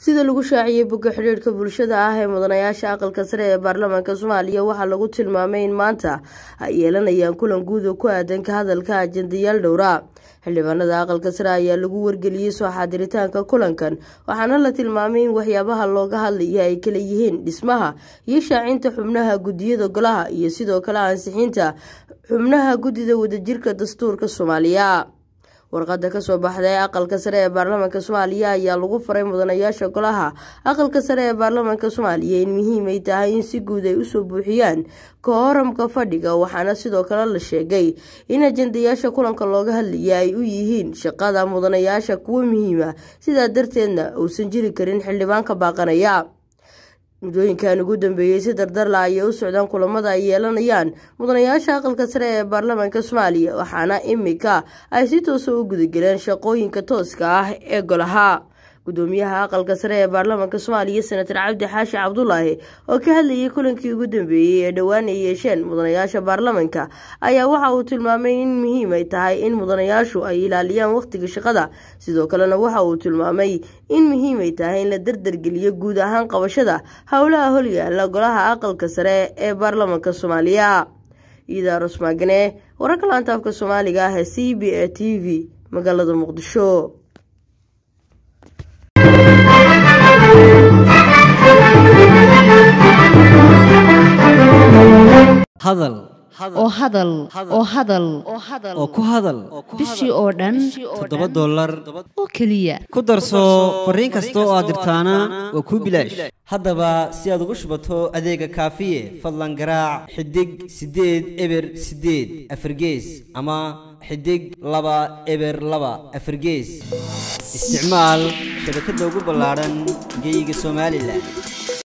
sida lagu shaaciyey bogga xidhiidhka bulshada ah ee mudanayaasha aqalka sare ee baarlamaanka soomaaliya waxaa lagu tilmaamay in maanta ay yeelanayaan kulan guud oo ku aadan ka hadalka ajendayaal dhowra xildhibaanada aqalka sare ayaa lagu wargeliyey soo xaadiritaanka kulankan waxaana la tilmaamay in waxyaabaha looga hadlaya ay kala yihiin dhismaha iyo shaacinta xubnaha guddiyada golaha iyo sidoo kale ansixinta xubnaha guddida wadajirka dastuurka soomaaliya warqada kasoo baxday aqalka sare ee baarlamaanka soomaaliya ayaa lagu faray mudanayaasha golaha aqalka sare ee baarlamaanka soomaaliya in muhiim ay tahay in si guud ay usoo buuxiyaan kooramka fadhiga waxaana sidoo kale la sheegay in ajendayaasha kulanka looga hadlaya ay u yihiin shaqada mudanayaasha kuwo muhiima sidaa darteedna uusan jiri karin xildhibaan ka baaqanaya muddooyinkan ugu dambeeyey si dardarla ayay u socdaan kulamada ay yeelanayaan mudanayaasha aqalka sare ee baarlamaanka soomaaliya waxaana imika ay si toosa u gudageleen shaqooyinka tooska ah ee golaha gudoomiyaha aqalka sare ee baarlamaanka soomaaliya senatar cabdi xaashi cabdulaahi oo ka hadlayay kulankii ugu dambeeyey ee dhowaan ay yeesheen mudanayaasha baarlamaanka ayaa waxa uu tilmaamay in muhiim ay tahay in mudanayaashu ay ilaaliyaan wakhtiga shaqada sidoo kalena waxa uu tilmaamay in muhiim ay tahay in la dardargeliyo guud ahaan qabashada howlaha holyaala golaha aqalka sare ee baarlamaanka soomaaliya iidaa rosmaagane wararka laanta afka soomaaliga ah ee c b a t v magaalada muqdisho hadal oo hadal oo hadal oo ku hadal bishii oo dhan toddoba dollar oo keliya ku darso fariin kasta oo aad dirtaana waa kuu bilaash haddaba si aad ugu shubato adeega kaafiye fadlan garaac xidig siddeed eber siddeed afargees ama xidig laba eber laba afargees isticmaal shabakadda ugu ballaadhan geyga somalilan